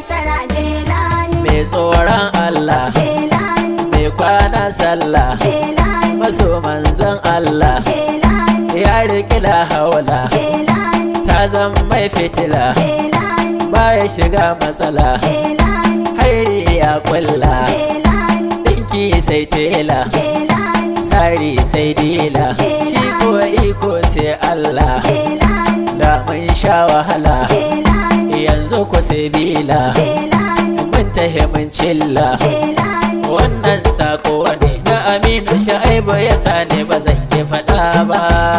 nasara jelani mai tsoron Allah jelani mai kwana sallah jelani maso manzan Allah jelani ya riƙi la haula jelani ta zama mai fitila jelani baya shiga matsala jelani hairi ya kulla jelani ɗinki sai tela jelani tsari sai dila shi ko iko sai Allah jelani da mun sha wahala jelani yanzu ku sai bila jelani mun tahi mun cilla jelani wannan sako ne na aminu sha'ibu ya sani ba zan ki faɗa ba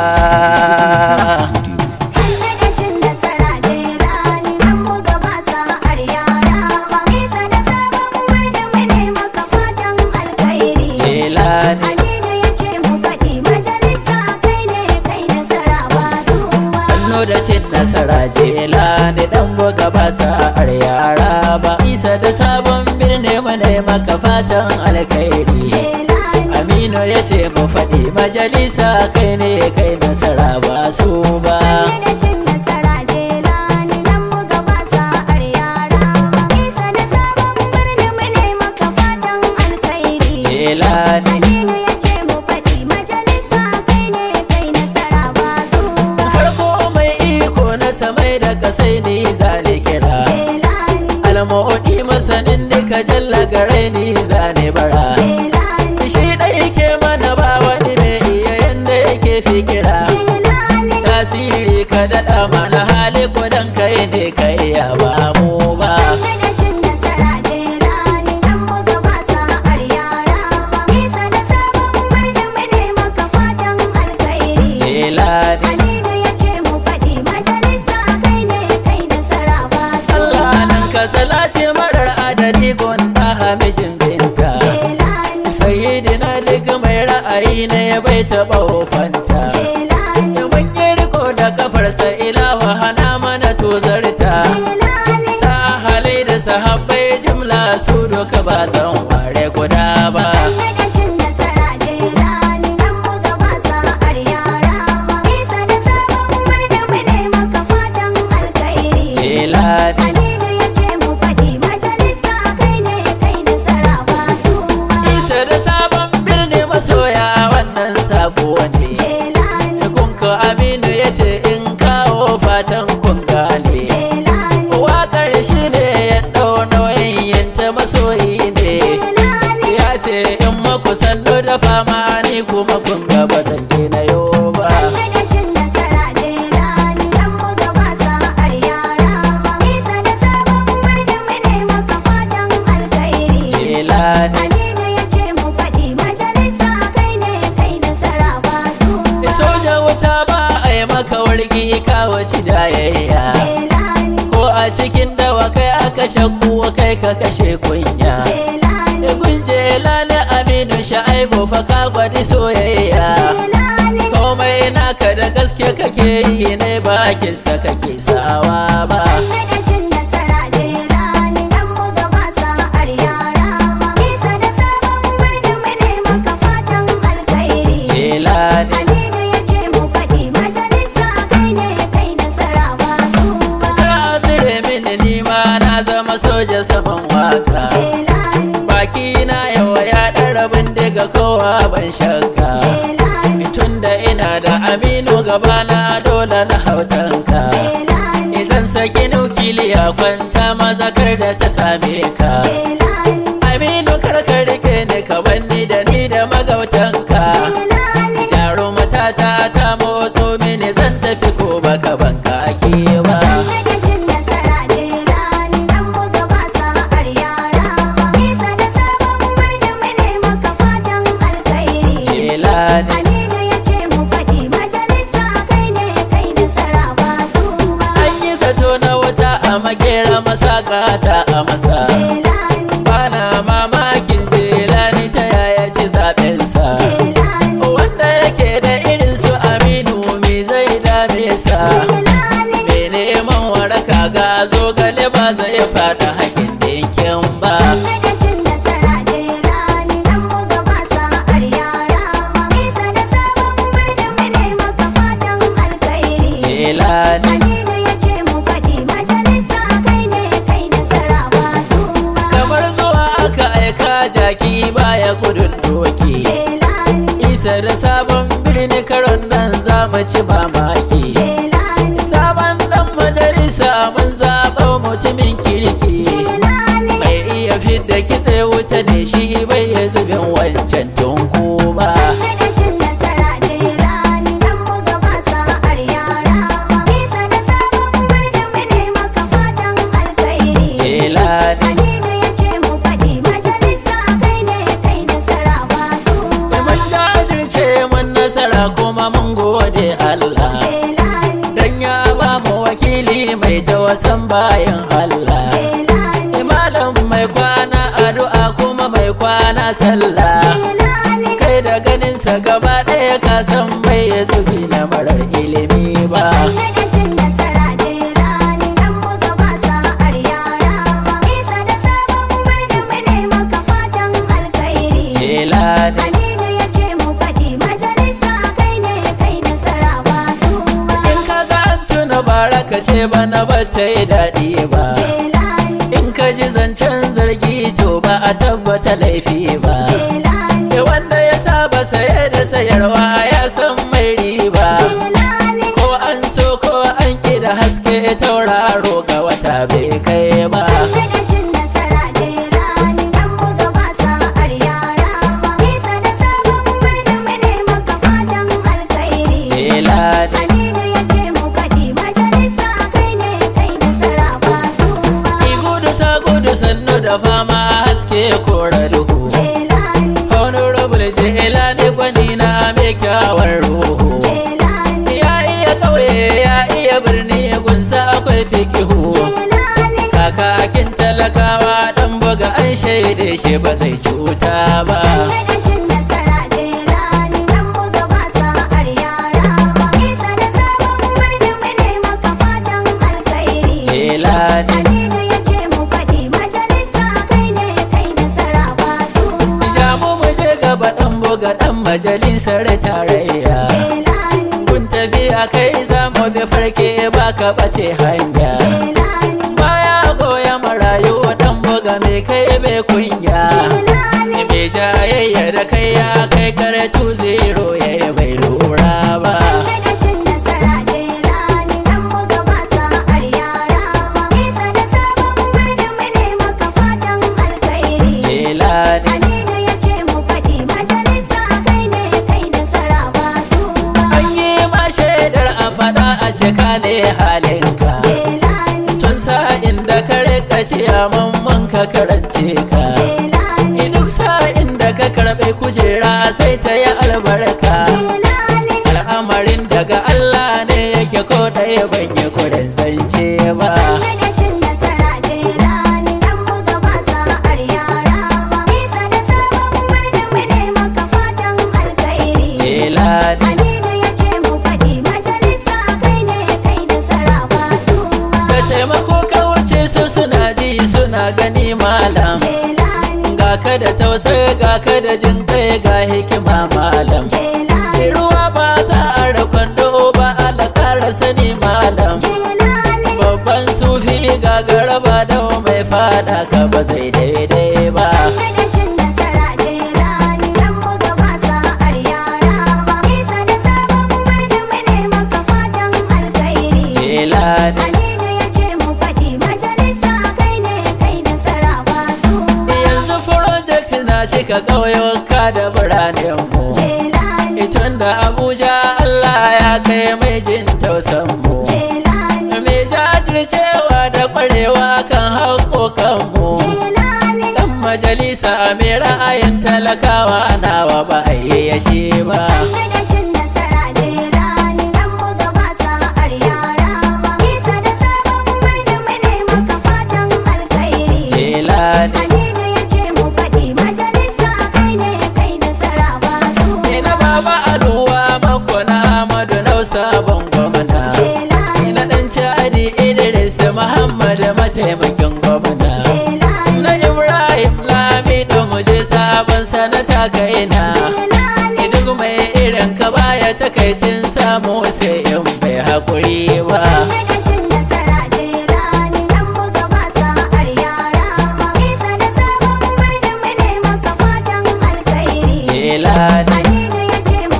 Sanda da cin nasara jelani an buga ba sa'ar yara ba Isa da sabon birnin mu ne maka fatan alkhairi Jelani Aminu ya ce mu faɗi majalisa kai ne kai nasara ba su ba hannu da cin nasara jela da dan buga ba sa'ar yara ba isa da sabon birni mu ne maka fatan alkhairi Jelani aminu ya ce mu faɗi majalisa kai ne kai nasara ba su ba Sanda da cin nasara jelani an buga ba sa'ar yara ba Isa da sabon birnin mu ne maka fatan alkhairi jelani Aminu ya ce mu faɗi majalisa kai ne kai nasara ba su ba farko mai iko na samai da kasai ni zane kira Jelani almodi masanin duka jalla gare ni zane bara Jelani shi ɗai ke mana ba wani mai iya yanda yake fikira Jelani tasiri ka daɗa mana hali kudan kai ne ka iya ba mu ba Sanda da cin nasara jelani dan buga ba sa'ar yara ba Isa da sabon birnin mu ne maka fatan alkhairi jelani Aminu ya ce mu faɗi majalisa kai ne kai nasara ba su Allah nan ka salati marar adadi gonda hamishin binta Jelani sayyidina duk mai ra'ayi na ya bai taɓa wofanta Jelani da mun yi riko da kafarsa ilawa hana mana tozarta Jelani sa halai da sahabbai jimla su duka ba zan ware guda ba Sanda da cin nasara jelani dan buga ba sa'ar yara ba Isa da sabon birnin mu ne maka fatan alkhairi jelani Aminu ya ce mu faɗi majalisa kai ne kai nasara ba su ba isa da sabon birni masoya wannan sako ne Jelani gunka aminu ya ce in kawo fatan kun gane Jelani wakar shi ne ya ɗau nauyin yin ta masoyi ne Jelani ya ce in maku sallo da fama ni kuma kun ga ba zan na yau ba Sanda da cin nasara jelani dan buga ba sa'ar yara ba Isa da sabon birnin mu ne maka fatan alkhairi jelani Aminu ya ce mu faɗi majalisa kai ne kai nasara ba su ba. soja wuta ba a yi maka wargi kawo ci jayayya Jelani, ko a cikin dawa kai aka shakku kai ka kashe kunya Jelani, da gunje lale aminu sha'aibu fa ka gwadi soyayya Jelani, komai naka da gaske kake yi ne bakinsa kake sawa ba sanda da cin nasara Jelani dan buga ba sa'ar yara ba. Isa da sabon birnin mu ne maka fatan alkhairi. jelani Aminu ya ce mu faɗi majalisa kai ne kai nasara ba su ba. Kar a tsire mini nima na zama soja saman waka Jelani, baki na yawa ya ɗara bindiga kowa ban shakka Jelani, tunda ina da aminu gabana dole na hautanka Jelani, Izan saki nukiliya kwanta mazakar da ta same ka Jelani, Aminu karka rike ni ka banni da ni da magautanka Jelani. Jarumata ta ta motso mini zan tafi ko baka banka ake ba Sanda da cin nasara jelani dan buga ba sa'ar yara ba Isa da sabon birnin mu ne maka fatan alkhairi Jelani Aminu ya ce mu faɗi majalisa kai ne kai nasara ba su ba An yi zato na wuta a makera masaka ta a masa Jelani, Bana mamakin jelani ta yaya ci zaɓensa Jelani, Wanda yake da irin su aminu me zai dame sa Jelani, Me neman waraka ga zogale ba zai fada hakin dinkin ba Sanda da cin nasara jelani dan buga ba sa'ar yara ba Isa da sabon birnin mu ne maka fatan alkhairi Jelani Aminu ya ce mu faɗi majalisa kai ne kai nasara ba isa da sabon birni karon nan za mu ci mamaki Jelani, sabon dan majalisa mun zaɓa mutumin kirki Jelani, mai iya fidda kitse wuta da shi bai ya zubin wancan tunku ba sannu da cin nasara Jelani, dan buga ba sa'ar yara ba. Isa da sabon birnin mu ne maka fatan alkhairi. Jelani Aminu ya ce mu faɗi majalisa kai ne kai nasara ba su ba. mun jajirce mun nasara kuma mun gode Allah Jelani, dan ya ba mu wakili mai tawasan bayan Allah Jelani, malam mai kwana addu'a kuma mai kwana sallah Jelani, kai da ganinsa gaba ɗaya ka san bai ya zubi na marar ilimi ba sannu da cin nasara Jelani, dan buga ba sa'ar yara ba. Isa da sabon birnin mu ne maka fatan alkhairi. Jelani Aminu ya ce mu faɗi majalisa kai ne kai nasara ba su ba. in ka ga an tuna bara ka ce bana ba ta yi daɗi ba Jelani, in ka ji zancen zargi to ba a tabbata laifi ba Jelani, da wanda ya saba saye da sayarwa ya san mai riba Jelani, ko an so ko an ƙi da haske tauraro ga wata bai kai ba sannu da cin nasara Jelani, dan buga ba sa'ar yara ba. Isa da sabon birnin mu ne maka fatan alkhairi. Jelani Aminu ya ce mu faɗi majalisa kai ne kai nasara ba su ba. Ki gudu sa gudu sannu da fama haske kora duhu Jelani, Honorable Jelani gwani na mai kyawar ruhu Jelani, Ya iya ƙauye ya iya birni gunsa akwai fikihu Jelani, Kakakin talakawa dan buga an shaide shi ba zai cuta ba sannu da cin nasara Jelani, dan buga ba sa'ar yara ba. Isa da sabon birnin mu ne maka fatan alkhairi. Jelani Aminu ya ce mu faɗi majalisa kai ne kai nasara ba su ba. Shamu mu je gaba dan buga dan majalisar tarayya Jelani, Kun tafiya kai za mu bi farke baka bace hanya Jelani, baya goya marayu dan buga mai kai bai kunya Jelani, mai jayayya da kai ya kai karatu zero ya yi bai lura ba sannu da cin nasara Jelani, dan buga ba sa'ar yara ba. Isa da sabon birnin mu ne maka fatan alkhairi. jelani Aminu ya ce mu faɗi majalisa kai ne kai nasara ba su ba. an yi ma shaidar a faɗa a cika ne halinka Jelani, tun sa'in da ka rika ciyaman man ka karance ka Jelani, duk sa'in da ka karɓe kujera sai ta yi albarka Jelani, al'amarin daga Allah ne yake ko ɗaya ban yi kudin zance ba sannu da cin nasara Jelani, dan buga ba sa'ar yara ba. Isa da sabon birnin mu ne maka fatan alkhairi. jelani Aminu ya ce mu faɗi majalisa kai ne kai nasara ba su ba. da taimako ka wuce su suna ji suna gani malam Jelani, ga ka da tausayi ga ka da jin kai ga hikima malam Jelani, ruwa ba za a da kwando ba ala kara sani malam Jelani, babban sufi ga garaba da mai fada ka ba zai daidai ba sannu da cin nasara Jelani, dan buga ba sa'ar yara ba. Isa da sabon birnin mu ne maka fatan alkhairi. jelani Aminu ya ce mu faɗi majalisa kai ne kai nasara ba su ba. yanzu project na cika ƙauyuka da biranen mu Jelani, tun da abuja allah ya kai mai jin tausan mu Jelani, mai jajircewa da ƙwarewa kan haƙoƙanmu Jelani, dan majalisa mai ra'ayin talakawa nawa ba a yi yashi ba sannu da cin nasara Jelani, dan buga ba sa'ar yara ba. Isa da sabon birnin mu ne maka fatan alkhairi. jelani Aminu ya ce mu faɗi majalisa kai ne kai nasara ba su ina baba aluwa mako na amadu nausa ban gwamna Jelani, ina dan cadi idris muhammad mataimakin gwamna Jelani, na ibrahim lamido mu je sabon sanata kaina Jelani, duk mai irin ka baya takaicin samu sai in bai haƙuri ba sannu da cin nasara Jelani, dan buga ba sa'ar yara ba. Isa da sabon birnin mu ne maka fatan alkhairi. jelani Aminu ya ce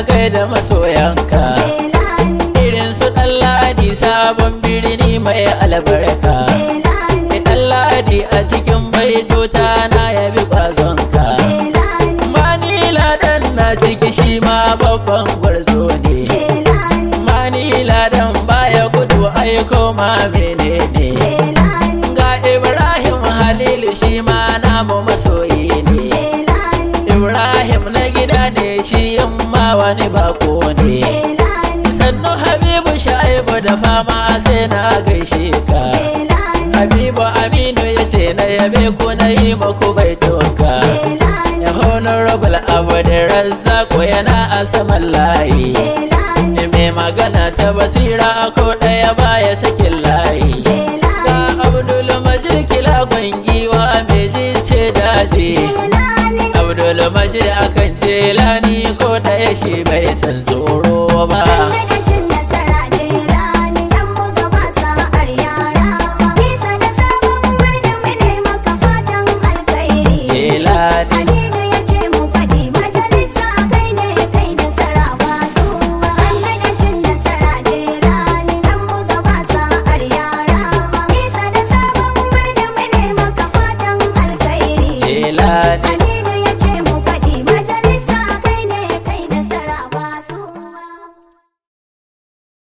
gaida masoyanka Jelani, irin su ɗan ladi sabon birni mai albarka Jelani, ɗan ladi a cikin baitota na yabi kwazonka Jelani, manila dan na ciki shi ma babban gwarzo ne Jelani, manila dan baya gudu aiko ma menene Jelani, ga ibrahim halilu shi ma namu masoyi ne Jelani, ibrahim na gida ne shi in ma wani bako ne Jelani, sannu habibu sha'ibu da fama sai na gaishe ka Jelani, habibu aminu ya ce na yabe ku na yi maku bai toka Jelani, ya honorable abu da razzako yana a saman layi Jelani, mai magana ta basira ko ɗaya baya sakin layi Jelani, ga abdul majid kila gwangiwa mai jince daji Jelani, abdul majid akan jelani ko ɗaya shi bai san tsoro ba Sanda